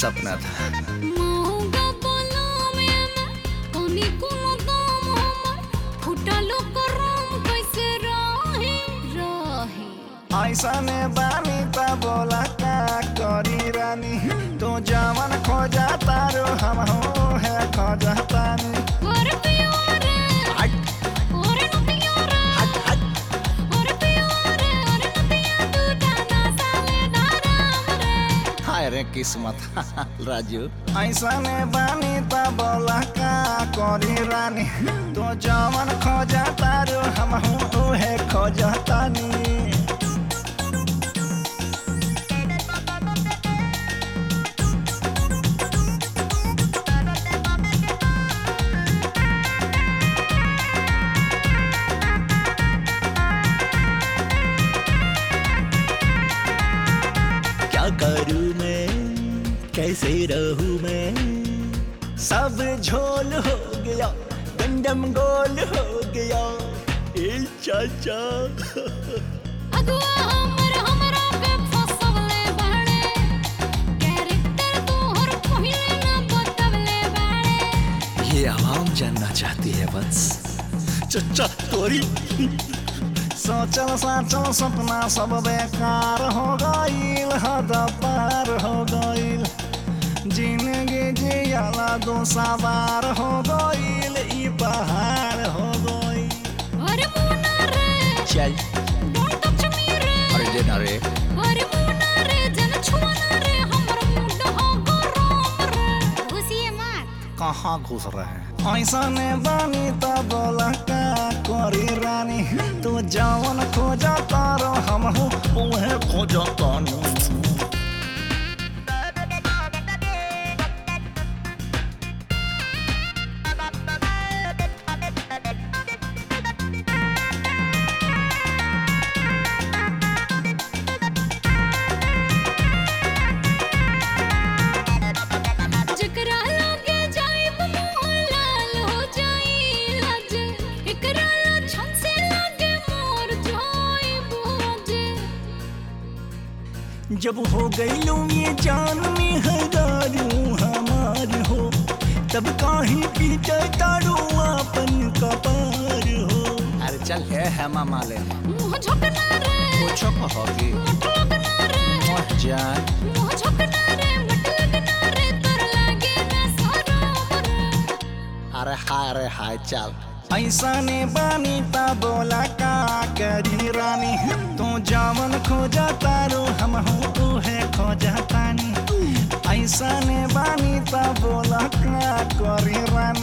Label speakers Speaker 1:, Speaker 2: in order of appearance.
Speaker 1: सपना था
Speaker 2: मौगा बलामे में कनी कोनो दाम हमर फुटलो करम कैसे रहे रहे
Speaker 3: ऐसने बानी त बोला का करी रानी तो जवन खोजा तारो हम हो है खोजा तानी
Speaker 2: और प्यारे और नतियारे और प्यारे और नतिया तू जाना साले दाराम रे
Speaker 1: हाय रे किस्मत राजू
Speaker 3: ऐसने बानी त बोला का करी रानी तो जवन खोजा तारो हम हो है खोजा तानी
Speaker 1: क्या करूँ मैं कैसे रहूँ मैं
Speaker 3: सब झोल हो गया गंडम गोल हो गया
Speaker 1: ए चाचा
Speaker 2: अगुआ हमर हमरा के फसवले बाड़े कैरेक्टर तोहर पहिले ना बतवले बाड़े
Speaker 1: ये आवाम जानना चाहती है वंश चचा तोरी
Speaker 3: सोचल साचल सपना सब बेकार हो गईल हद पार हो गईल जिंदगी जियाला दो सवार हो गईल ई पहाड़ हो गईल
Speaker 2: अरे मुन्ना रे
Speaker 1: चल
Speaker 2: डोंट टच मी रे
Speaker 1: अरे देना रे
Speaker 2: अरे मुन्ना रे जन छुआना रे हमर मुंड हो गरम रे घुसिए मत
Speaker 1: कहाँ घुस रहे हैं
Speaker 3: ऐसने बानी त बोला का करी रानी तू जवन खोजा तारो हम हो उहे खोजा तानी
Speaker 2: जकरा लागे जाइब मुंह लाल हो जाई लज एकरा छन से लागे मोर जाइब जे
Speaker 3: जब हो गईलू ये जान में हजारू हमार हो तब काहे पीटे तारू अपन कपार हो
Speaker 1: अरे चल है हेमा मालिनी
Speaker 2: मुंह झोकना रे
Speaker 1: पूछो कहोगी
Speaker 2: मट लगना रे
Speaker 1: मोह जान
Speaker 2: मुंह झोकना रे मट लगना रे तोर लागे ना सरोम रे
Speaker 1: अरे हाय रे हाय चल
Speaker 3: ऐसने बानी ता बोला का करी रानी तू जावन खोजा तारू हम हो है खोजा तानी ऐसने बानी ता बोला का करी रानी